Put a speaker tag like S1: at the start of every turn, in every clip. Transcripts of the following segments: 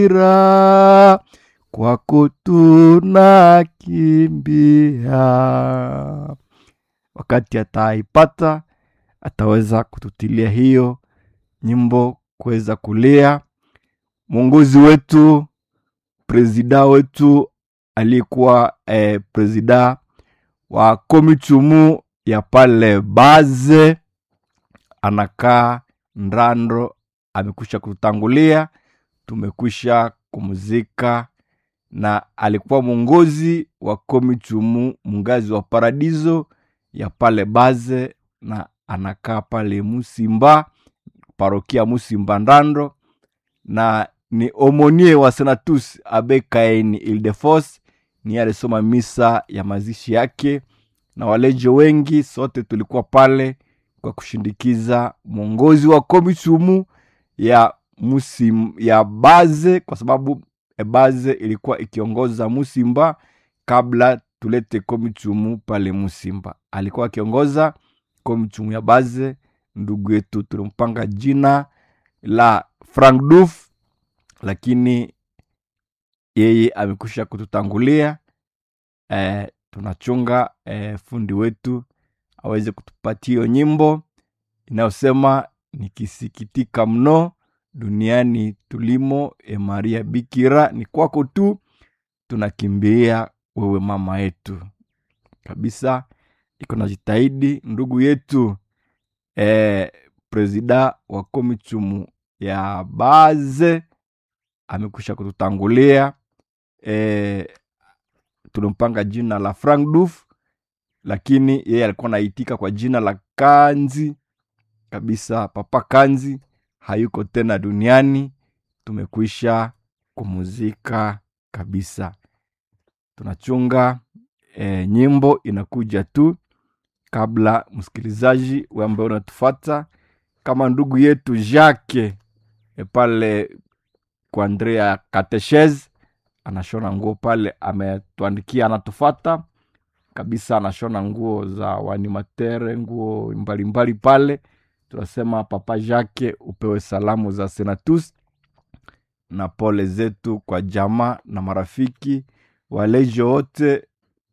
S1: ira kwako tunakimbia. Wakati ataipata ataweza kututilia hiyo nyimbo kuweza kulia. Mwongozi wetu presida wetu aliyekuwa eh, presida wa komitumu ya pale Baze anakaa Ndando, amekwisha kututangulia, tumekwisha kumzika, na alikuwa mwongozi wa komitumu mungazi wa paradiso ya pale Baze, na anakaa pale Musimba, parokia Musimba Ndando, na ni omonie wa Senatus Abekaini Ildefos, ni alisoma misa ya mazishi yake, na walejo wengi sote tulikuwa pale kwa kushindikiza mwongozi wa komitumu ya musim, ya Baze, kwa sababu e Baze ilikuwa ikiongoza Musimba kabla tulete komitumu pale Musimba. Alikuwa akiongoza komitumu ya Baze. Ndugu yetu tulimpanga jina la Frank Duf, lakini yeye amekwisha kututangulia. E, tunachunga e, fundi wetu aweze kutupatia hiyo nyimbo inayosema nikisikitika mno duniani tulimo, e Maria Bikira, ni kwako tu tunakimbia wewe mama yetu kabisa. Iko na jitahidi ndugu yetu e, presida wa komitumu ya Baze amekwisha kututangulia e, tulimpanga jina la Frank Duf, lakini yeye alikuwa naitika kwa jina la Kanzi kabisa. Papa Kanzi hayuko tena duniani, tumekwisha kumuzika kabisa. Tunachunga e, nyimbo inakuja tu kabla msikilizaji we ambaye unatufata kama ndugu yetu Jacques e, pale kwa Andrea Kateshez anashona nguo pale, ametuandikia anatufata kabisa, anashona nguo za wanimatere, nguo mbalimbali mbali pale. Tunasema Papa Jacques, upewe salamu za Senatus na pole zetu kwa jamaa na marafiki walejo wote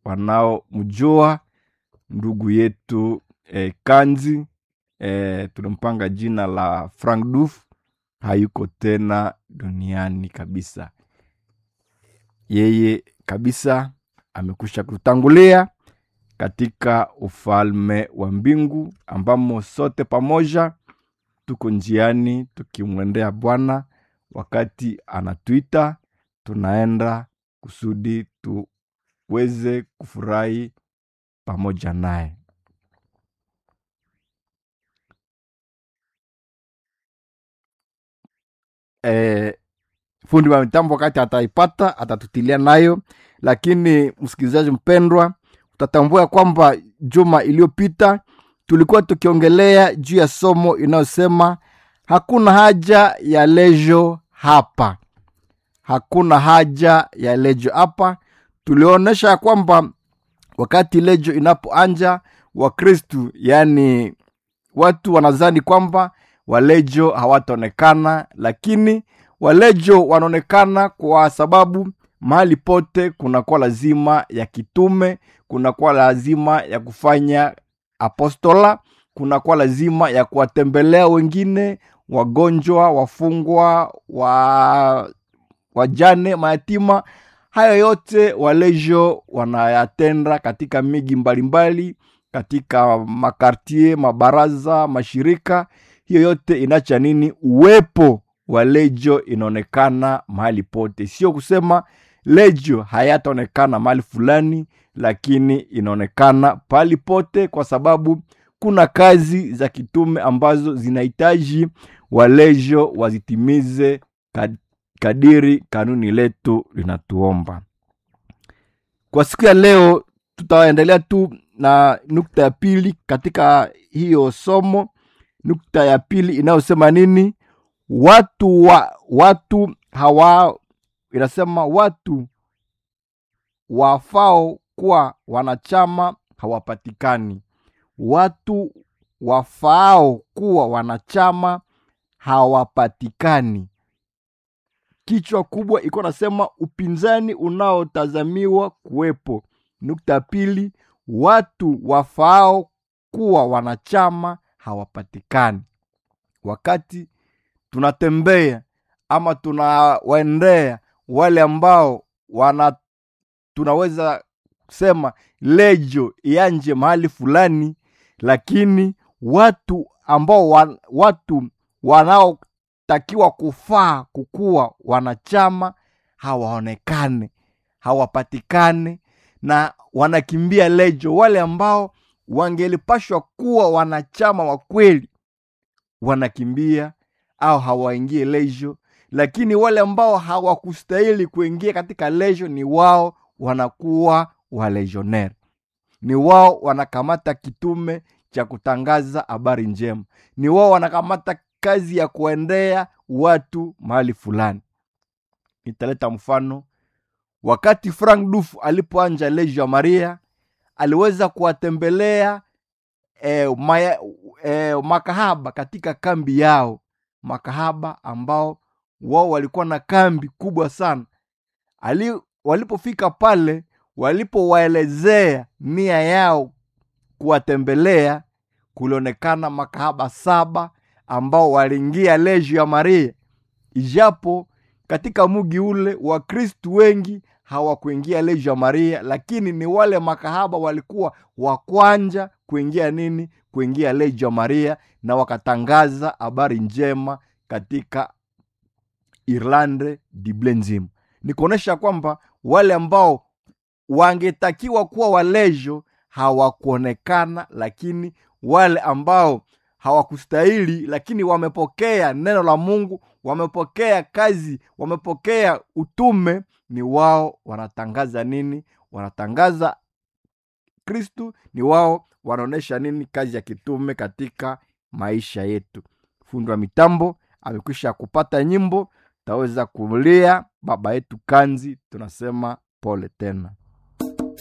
S1: wanaomjua ndugu yetu eh, Kanzi eh, tulimpanga jina la Frank Duf, hayuko tena duniani kabisa. Yeye kabisa amekwisha kutangulia katika ufalme wa mbingu, ambamo sote pamoja tuko njiani tukimwendea Bwana wakati anatuita, tunaenda kusudi tuweze kufurahi pamoja naye. E, fundi wa mitambo wakati ataipata atatutilia nayo, lakini msikilizaji mpendwa, utatambua kwamba juma iliyopita tulikuwa tukiongelea juu ya somo inayosema hakuna haja ya lejo hapa, hakuna haja ya lejo hapa. Tulionyesha kwamba wakati lejo inapoanja Wakristu, yaani watu wanazani kwamba walejo hawataonekana, lakini walejo wanaonekana kwa sababu mahali pote kunakuwa lazima ya kitume, kunakuwa lazima ya kufanya apostola, kunakuwa lazima ya kuwatembelea wengine, wagonjwa, wafungwa, wa wajane, mayatima. Hayo yote walejo wanayatenda katika miji mbalimbali, katika makartie, mabaraza, mashirika. Hiyo yote inacha nini? Uwepo wa lejo inaonekana mahali pote, sio kusema lejo hayataonekana mahali fulani, lakini inaonekana pahali pote, kwa sababu kuna kazi za kitume ambazo zinahitaji walejo wazitimize kadiri kanuni letu linatuomba. Kwa siku ya leo, tutaendelea tu na nukta ya pili katika hiyo somo. Nukta ya pili inayosema nini? Watu wa watu hawa, inasema watu wafao kuwa wanachama hawapatikani. Watu wafaao kuwa wanachama hawapatikani. kichwa kubwa iko nasema upinzani unaotazamiwa kuwepo. Nukta ya pili, watu wafaao kuwa wanachama hawapatikani. Wakati tunatembea ama tunawaendea wale ambao wana tunaweza kusema lejo ianje mahali fulani, lakini watu ambao wan, watu wanaotakiwa kufaa kukuwa wanachama hawaonekane, hawapatikane na wanakimbia lejo. Wale ambao wangelipashwa kuwa wanachama wa kweli wanakimbia au hawaingie lejo, lakini wale ambao hawakustahili kuingia katika lejo ni wao wanakuwa walegionnaire, ni wao wanakamata kitume cha kutangaza habari njema, ni wao wanakamata kazi ya kuendea watu mahali fulani. Nitaleta mfano. Wakati Frank Duf alipoanja Legio ya Maria, aliweza kuwatembelea eh, maya, eh, makahaba katika kambi yao, makahaba ambao wao walikuwa na kambi kubwa sana. Ali, walipofika pale, walipowaelezea nia yao kuwatembelea, kulionekana makahaba saba ambao waliingia Legio ya Maria, ijapo katika mugi ule Wakristu wengi hawakuingia Legio ya Maria, lakini ni wale makahaba walikuwa wa kwanja kuingia nini, kuingia Legio ya Maria, na wakatangaza habari njema katika Irlande dible nzima. Ni kuonyesha kwamba wale ambao wangetakiwa kuwa walejo hawakuonekana, lakini wale ambao hawakustahili lakini wamepokea neno la Mungu, wamepokea kazi, wamepokea utume, ni wao wanatangaza nini? Wanatangaza Kristu, ni wao wanaonyesha nini? Kazi ya kitume katika maisha yetu. Fundi wa mitambo amekwisha kupata nyimbo, taweza kulia baba yetu Kanzi, tunasema pole tena.